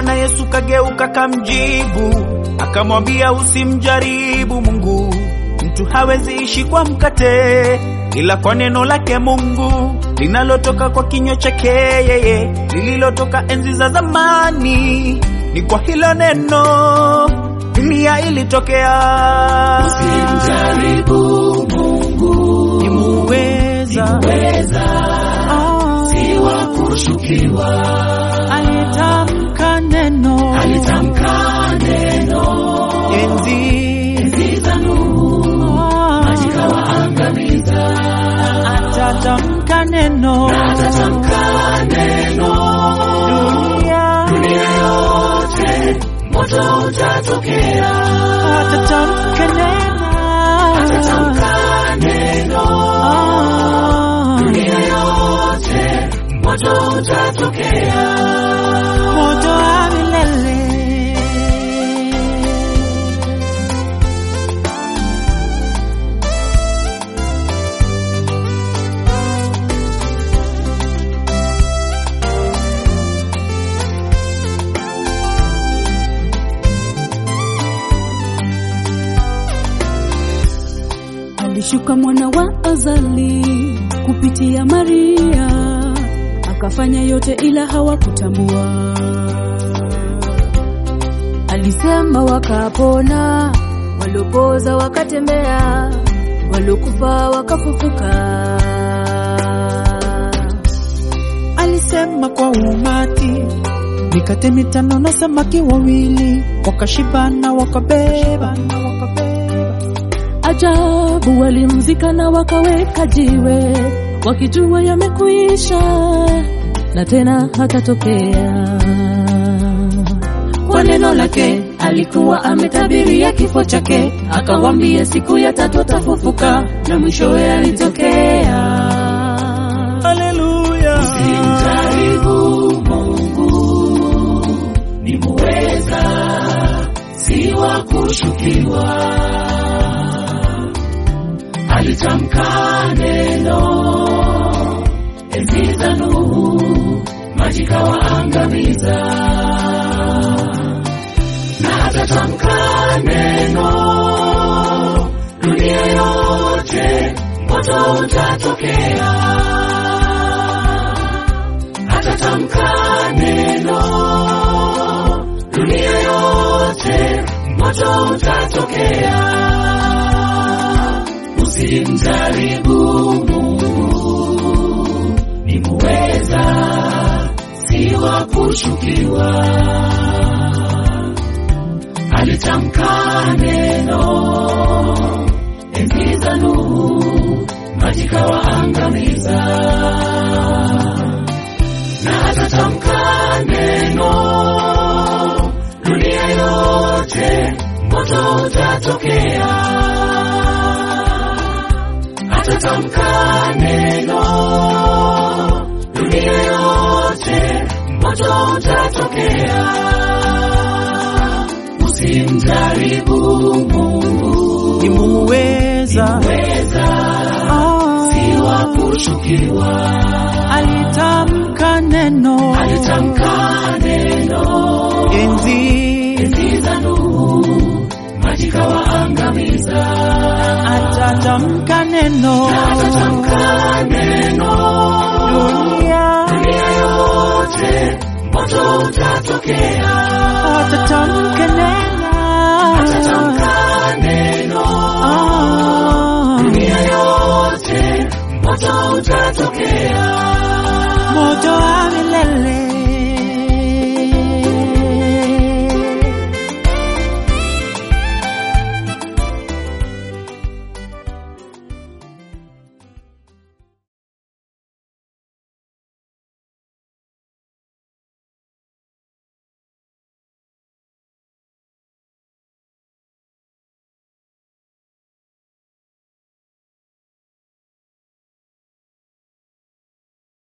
Bwana Yesu kageuka kamjibu, akamwambia usimjaribu Mungu. Mtu hawezi ishi kwa mkate, ila kwa neno lake Mungu linalotoka kwa kinywa chake yeye, lililotoka enzi za zamani. Ni kwa hilo neno dunia ilitokea. Usimjaribu Mungu, Ni muweza, weza Ah, si wa kushukiwa. alitamka neno Alitamka neno enzi enzi za Nuhu, Ah, zikawaangamiza. atatamka neno Atatamka neno dunia dunia yote, moto utatokea. atatamka neno Atatamka neno Ah, dunia yote, moto utatokea. moto wa milele Alishuka mwana wa azali kupitia Maria, akafanya yote ila hawakutambua. Alisema wakapona, waliopoza wakatembea, waliokufa wakafufuka. alisema kwa umati, mikate mitano na samaki wawili, wakashibana wakabeba. Ajabu, walimzika na wakaweka jiwe, wakijua yamekuisha na tena hatatokea. Kwa neno lake alikuwa ametabiria kifo chake, akawambia siku ya tatu atafufuka, na mwishowe alitokea. Haleluya, Simjaribu Mungu, ni muweza, si wa kushukiwa. Alitamka neno enzi za Nuhu, maji kawaangamiza, na atatamka neno dunia yote, moto utatokea atatamka neno dunia yote, moto utatokea. Usimjaribu Mungu, ni muweza, si wa kushukiwa. Alitamka neno enzi za Nuhu, maji kawaangamiza na atatamka neno dunia yote, moto utatokea. Atatamka neno dunia yote, moto utatokea. Usimjaribu Mungu, ni muweza, weza Ah, si wa kushukiwa. alitamka neno Alitamka neno enzi enzi za Nuhu, maji kawaangamiza. atatamka neno Atatamka neno dunia dunia yote, moto utatokea. atatamka